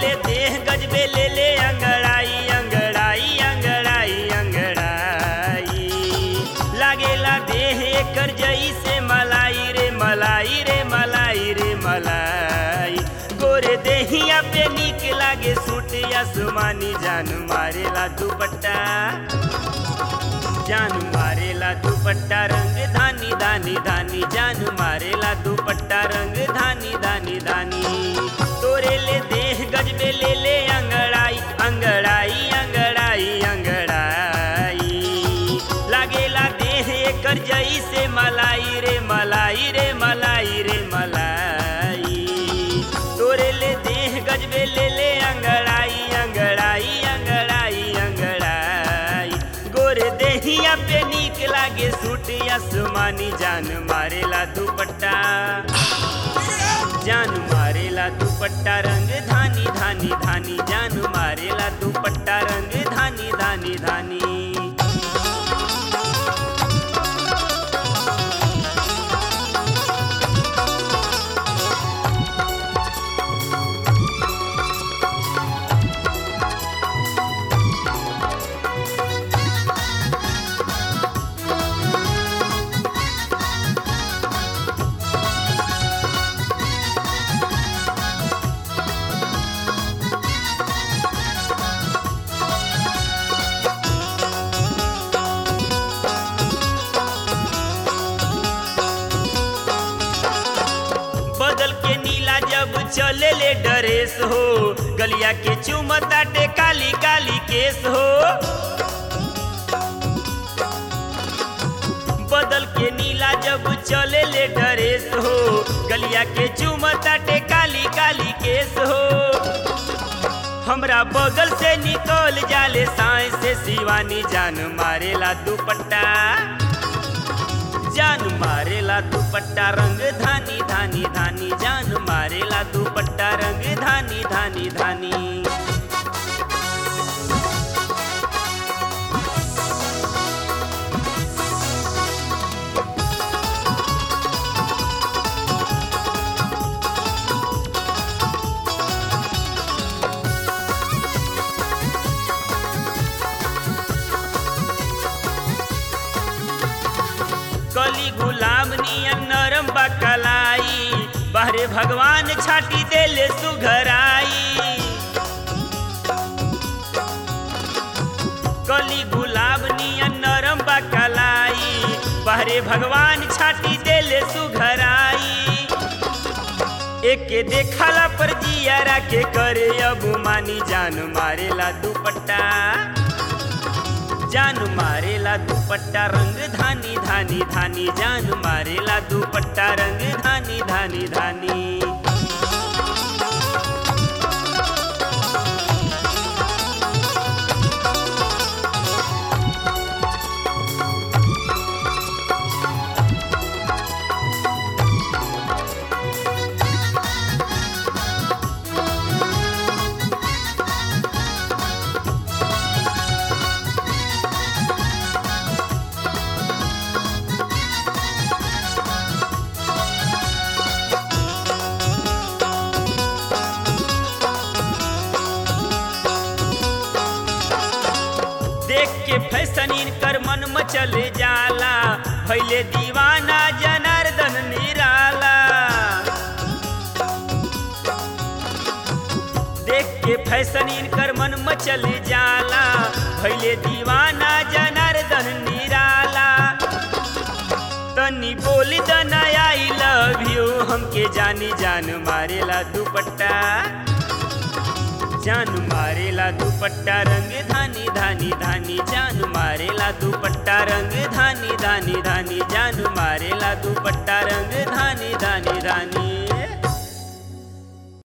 ले देह गजबे ले ले अंगड़ाई अंगड़ाई अंगड़ाई अंगड़ाई लागेला देह एकर जई से मलाई रे मलाई रे मलाई रे मलाई गोरे देहिया पे नीक लागे सूट आसमानी जान मारेला दुपट्टा जान मारेला दुपट्टा रंग धानी धानी धानी जान मारेला दुपट्टा रंग धानी धानी धानी तोरे ले देह गजबे ले ले अंगड़ाई अंगड़ाई अंगड़ाई अंगड़ाई लागेला देह एकर जई से मलाई रे मलाई रे मलाई रे मलाई तोरे ले देह गजबे ले ले अंगड़ाई अंगड़ाई अंगड़ाई अंगड़ाई गोरे देहिया पे नीक लागे सूट आसमानी जान मारेला दुपट्टा जान मारेला दुपट्टा रंग धानी धानी धानी जान मारेला दुपट्टा रंग धानी धानी धानी बदल के नीला जब चले ले डरेस हो गलिया के चुमताटे काली काली केस हो बदल के नीला जब चले ले डरेस हो गलिया के चुमताटे काली काली केस हो हमरा बगल से निकल जाले साए से शिवानी जान मारेला दुपट्टा जान मारेला दुपट्टा रंग धानी धानी धानी जान मारेला दुपट्टा रंग धानी धानी धानी कली गुलाब नियन नरम बकलाई बाहरे भगवान छाटी देले सुघराई कली गुलाब नियन नरम बकलाई बाहरे भगवान छाटी देले सुघराई एके देखला पर जियारा के करे अब मानी जान मारेला दुपट्टा जान मारेला दुपट्टा रंग धानी धानी धानी जान मारेला दुपट्टा रंग धानी धानी धानी देख के फैशन इनकर मन मचल जाला भैले दीवाना जनार्दन निराला देख के फैशन इनकर मन मचल जाला भैले दीवाना जनार्दन निराला तनी बोली दन आई लव यू हमके जानी जान मारेला दुपट्टा जान मारेला दुपट्टा रंग धानी धानी धानी जान मारेला दुपट्टा रंग धानी धानी धानी जान मारेला दुपट्टा रंग धानी धानी धानी